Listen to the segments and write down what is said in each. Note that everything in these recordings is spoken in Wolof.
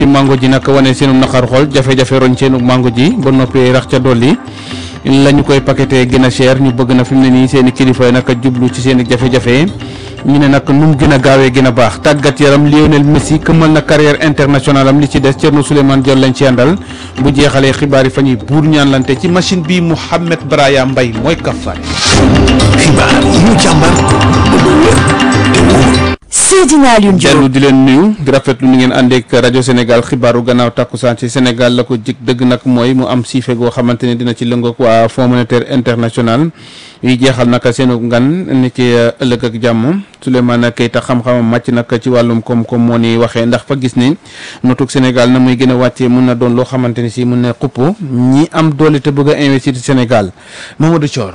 ci mango ji nag wane seenu naqar xol jafe-jafe roñ seenu mango ji ba noppi rax ca dolli la ñu koy paqueté gën a cher ñu bëgg na fi mu ne nii seen i kilifa yi nag jublu ci seen i jafe-jafe ñu ne nag nu mu gën a gaawee gën a baax tàggat yaram Lionel Messi këmmal na carrière internationale am li ci des Thierno Souleymane Diol lañ ci àndal bu jeexalee xibaar yi fa ñuy buur ñaanlante ci machine bi Mouhamed Braya Mbaye mooy kafaare. xibaar yi ñu càmbar ba mu wér te wóor. Seydina Alioune Diop dellu di leen nuyu di rafetlu ni ngeen àndeek rajo Sénégal xibaaru gannaaw takkusaan ci Sénégal la ko jik dëgg nag mooy mu am siife goo xamante ne dina ci lëngoog waa Fonds monétaire international yi jeexal naka seenu ngan ni ci ëllëg ak jàmm Souleymane Keita xam-xamam màcc nag ci wàllum koom-koom moo ni waxee ndax fa gis ni notug Sénégal na muy gën a wàccee mun na doon loo xamante ni si mun na xupp ñi am doole te bëgg a investir ci Sénégal Mamadou Thior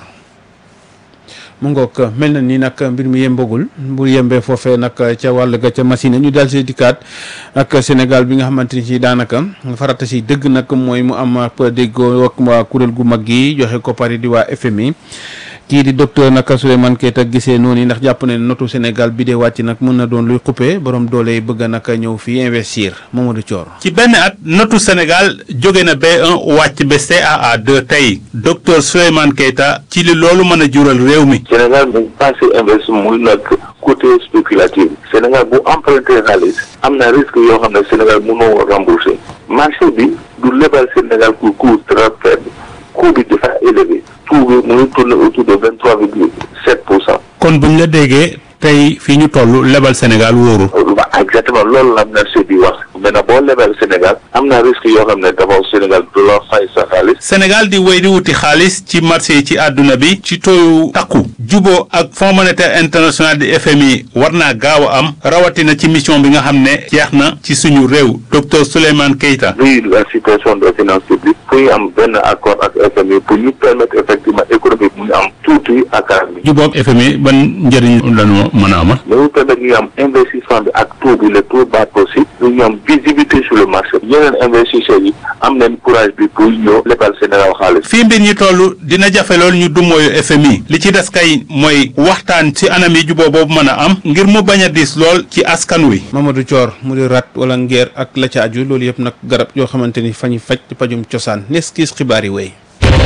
mu ngoog mel na ni nag mbir mi yembagul bu yembee foofee nag ca wàll ga ca machine ñu daal si dikkaat ak Sénégal bi nga xamante ni si daanaka farata si dëgg nag mooy mu am ab déggoo ak waa kuréel gu mag gi joxe ko pari di waa FMI kii di docteur naka Souleymane Keita gisee noonu ndax jàpp ne notu Sénégal bi dee wàcc nag mën na doon luy xuppe borom doole yi bëgg naka ñëw fii investir Mamadou Thior. ci benn at notu Sénégal jóge na B1 wàcc ba CAA2 tey docteur Souleymane Keita ci li loolu mën a jural réew mi. Sénégal dañ passé investissement muy nag côté spéculatif Sénégal bu emprunté xaalis am na risque yoo xam ne Sénégal mënoo rembourser marché bi du lebal Sénégal pour coût très faible coût bi dafa élevé taux bi mu ngi tourné autour de vingt trois virgule sept pour cent. kon buñ la déggee tey fii ñu toll lebal Sénégal wóoru waaw exactement loolu la am na bi wax maintenant boo lebal Sénégal am na risque yoo xam ne d'abord Sénégal du la fay sa xaalis. Sénégal di wéy di wuti xaalis ci marché yi ci àdduna bi ci tooyu takku juboo ak Fonds monétaire international di FMI war naa gaaw a am rawatina ci mission bi nga xam ne jeex na ci suñu réew docteur Souleymane Keita. luy la situation des finances publiques fu ñu am benn accord ak FMI pour ñu permettre effectivement économie mu ñu am tuuti ak bi. juboo ak FMI ban njëriñ lañu mën a amal. ñu permettre ñu am investissement bi ak taux bi le taux bas possible ñu am visibilité sur le marché yeneen investisseurs yi am nañ courage bi pour ñëw lebal Sénégal xaalis. fii mbir ñi toll dina jafe loolu ñu dumooyu FMI li ci des kay mooy waxtaan ci anam yi juboo boobu mën a am ngir mu bañ a diis lool ci askan wi. Mamadou Thior mu di rat wala ngeer ak la ca aju loolu yëpp nag garab yoo xamante ni fa ñu faj pajum cosaan nes kiis xibaar yi wéy.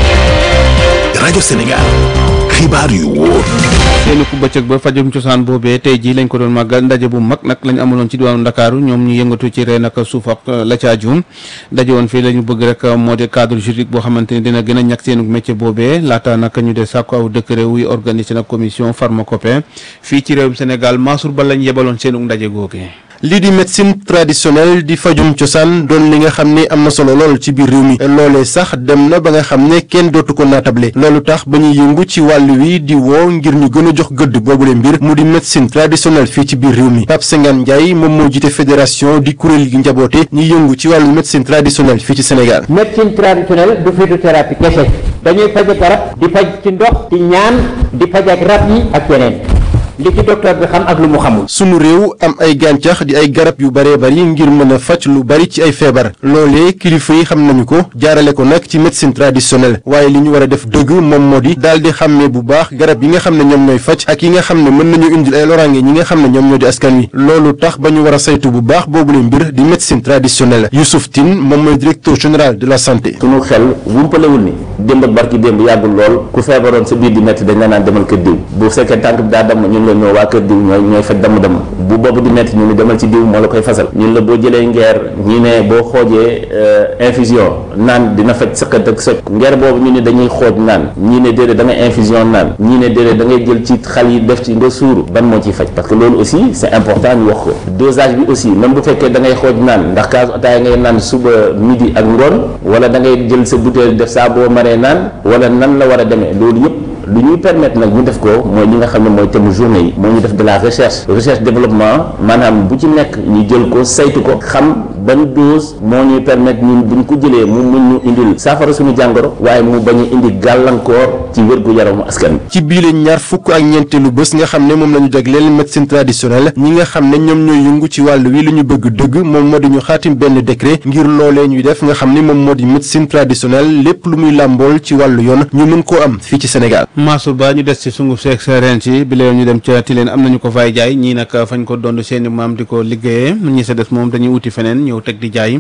rajo Sénégal xibaar yu wóor. seeni ku bëccëg ba fajum cosaan boobee tey jii lañ ko doon màggal ndaje bu mag nag lañ amaloon ci diwaanu Ndakaaru ñoom ñu yëngatu ci reen ak suuf ak la ca aju ndaje woon fii la ñu bëgg rek moo di cadre juridique boo xamante ni dina gën a ñàkk seenu métier boobee laata nag ñu de sàkku aw décret wuy organiser nag commission pharmacopée fii ci réewum Sénégal Mansour Ba lañ yebaloon seenu ndaje googee lii di médecine traditionnelle di fajum cosaan doon li nga xam ne am na solo lool ci biir réew mi loolee sax dem na ba nga xam ne kenn dootu ko naatable loolu tax ba ñuy yëngu ci wàll wi di woo ngir ñu gën a jox gëdd boobule mbir mu di médecine traditionnelle fii ci biir réew mi Pape Sengane Ndiaye moom moo jiite fédération di kuréel gi njaboote ñuy yëngu ci wàllu médecine traditionnelle fii ci Sénégal. médecine traditionnelle du phytothérapie kese dañuy faj ak garab di faj ci ndox ci ñaan di faj ak rab yi ak yeneen li ci docteur bi xam ak lu mu xamul. sunu réew am ay gàncax di ay garab yu bëree bëri ngir mën a faj lu bëri ci ay feebar loolee kilifa yi xam nañu ko jaarale ko nag ci médecine traditionnelle waaye li ñu war a def dëgg moom moo di daal di xàmmee bu baax garab yi nga xam ne ñoom ñooy faj ak yi nga xam ne mën nañu indil ay loraange ñi nga xam ne ñoom ñoo di askan wi loolu tax ba ñu war a saytu bu baax boobule mbir di médecine traditionnelle Youssouf Tine moom mooy directeur général de la santé. sunu xel wumpalewul ni démb ak barki démb yàggul lool ku feebaroon sa biir di metti dañ la naan demal kër diw bu fekkee tànk bi daa damm ñun la ñoo waa kër diw ñooy ñooy faj damm-damm bu boobu di metti ñu ni demal ci diw moo la koy fasal ñun la boo jëlee ngeer ñi ne boo xoojee infusion naan dina faj sëqat ak soj ngeer boobu ñu ne dañuy xooj naan ñii ne déedéet da ngay infusion naan ñii ne déedéet da ngay jël ci xal yi def ci nga suuru ban moo ciy faj parce que loolu aussi c'est important ñu wax ko dosage bi aussi même bu fekkee da ngay xooj naan ndax kaasu ataaya ngay naan suba midi ak ngoon wala da ngay jël sa bouteille def saa boo maree naan wala nan la war a demee loolu yëpp lu ñuy permettre nag ñu def ko mooy li nga xam ne mooy thème journée yi moo ñu def de la recherche recherche développement maanaam bu ci nekk ñu jël ko saytu ko xam ban dose moo ñuy permettre ñun buñ ko jëlee mu mun ñu indil saafara suñu jàngoro waaye mu bañ a indi gàllankoor ci wérgu yaramu askan bi ci biile ñaar fukk ak ñeenteelu bés nga xam ne moom la ñu jagleel médecine traditionnelle ñi nga xam ne ñoom ñooy yëngu ci wàll wi lu ñu bëgg dëgg moom moo di ñu xaatim benn décret ngir loolee ñuy def nga xam ne moom moo di médecine traditionnelle lépp lu muy làmbool ci wàllu yoon ñu mën koo am fii ci Sénégal. Mansour Ba ñu des ci sunguf seeg sa reen si bi la ñu dem ca Tilène am nañu ko fay jaay ñii nag fañ ko doon seeni maam di ko liggéeyee ñi sa des moom dañuy uti feneen ñëw teg di jaay